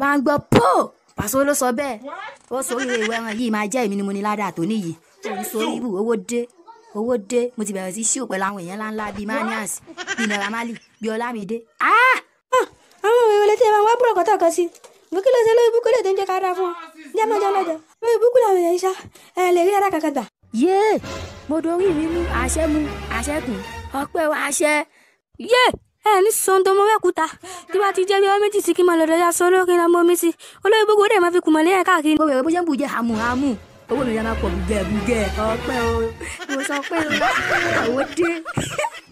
máa ń gbọ́ pò pàṣẹ ló sọ bẹ́ẹ̀ ó sórí ìwé ẹran yìí máa jẹ́ èmi ni mo ní ládàá tó níyì òun sórí ibù owó dé owó dé mo ti bẹ̀rẹ̀ sí ṣíò pẹ̀lú àwọn èèyàn ńláńlá bíi manias bíi naira marley bíi ọlámídé ah àwọn òwe wọlé tí ẹ máa wá búrọ̀ kọ́tà kan sí mo kí ló ṣe lórí ibùkún lè tó ń jẹ́ ká dáa fún ọ jẹ́ mọ́ jẹ́ lọ́jọ́ lórí ibùkún làwọn èèyàn ṣá ẹ lè rí ara kankan gbà. yéè mo dorí mi mú àṣẹ mu àṣẹ kù ọpẹ́ wa àṣẹ yé ẹ ní sọ́n tó mọ mẹ́kúta tí wàá ti jẹ́ bí ọmọ méjì sí kí n máa lọ dọ́jà sọ lókè náà mọ́ mi sí olórí ibùkún dẹ̀ máa fi kùmọ̀ lẹ́yìn káàkiri. mo bẹ̀rẹ̀ bó ṣe ń bùjẹ́ hàmù hàmù owó mi yà máa pọ̀ bùgẹ̀ bùgẹ̀ ọpẹ́ o mo sọ pé owó dé.